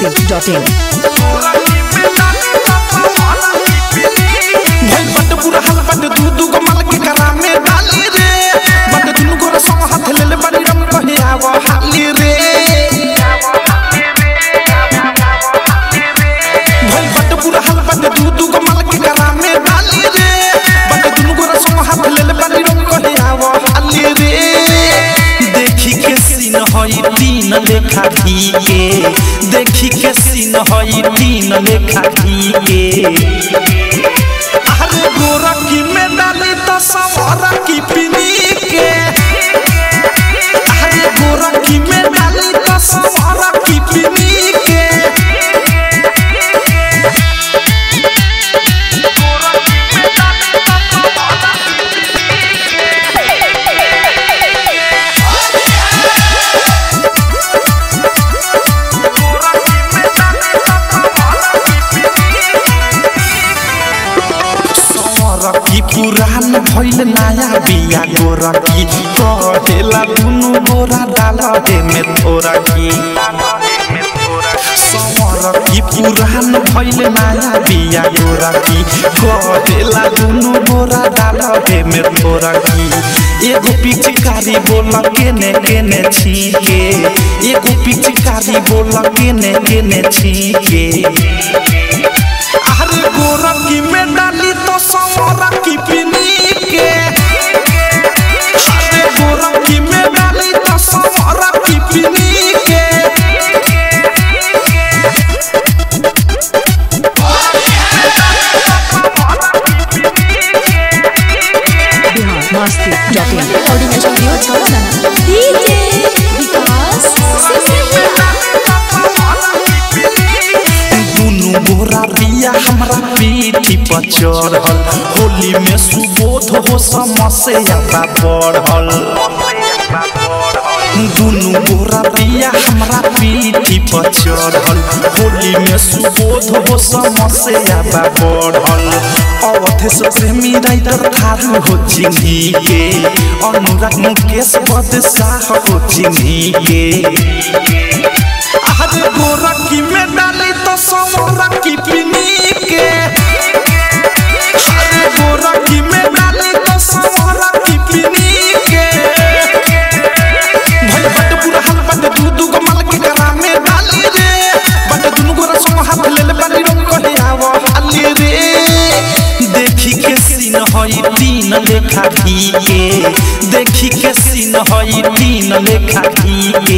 masti.in. भइल बाटे बुरा हाल बाटे दू दू गो माल के करा में डाली रे बाटे दुनु गोरा संग हाथ लेले बानी रम कहे आव हाली रे भइल बाटे बुरा हाल बाटे दू दू गो माल के करा में डाली रे बाटे दुनु गोरा संग हाथ लेले बानी रम कहे आव हाली रे देखी के सीन हई तीन लेखा की के देखी के सीन हई तीन लेखा की के अरे गोरखी में डाली तो सवारा की पिनी के अरे गोरखी में डाली तो सवारा की पिनी के गोरखी पुरान भइल नया बिया गोरखी कहेला दुनु गोरा डाल दे में थोड़ा की समरकी पुरान भइल नया बिया गोरखी कहेला दुनु गोरा डाल दे में थोड़ा की एगो पिचकारी बोल केने केने छीके एगो पिचकारी बोल केने केने छीके अरे गोरखी में डाली तो सवरा की पिनी के अरे गोरखी में डाली तो सवरा की पिनी के Bihar masti.in. recording studio Chorana. DJ Vikas दुनु गोरा बिया हमरा पीठी पर चढ़ल होली में सुबोध हो समस्या बा बढ़ल दुनु गोरा बिया हमरा पीठी पर चढ़ल होली में सुबोध हो समस्या बा बढ़ल अवधे से प्रेमी राइटर थारू हो चिन्ही के अनुराग मुकेश बदशाह हो चिन्ही के अरे गोरखी में डाली तो सवरा की पिनी के अरे गोरखी में डाली तो सवरा की पिनी के भाई बट पूरा हाल बट दू दू गो माल के करा में डाली रे बट दुनु गोरा संग हाथ ले ले बानी रंग कहे आव हाली रे देखी के सीन हई तीन लेखा की के देखी के सीन हई तीन लेखा की के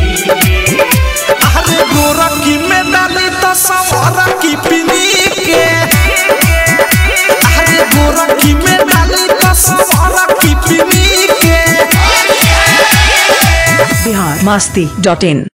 अरे गोरखी में डाली तो सवरा की पिनी के अरे गोरखी में डाली तो सवरा की पिनी के Bihar masti.in.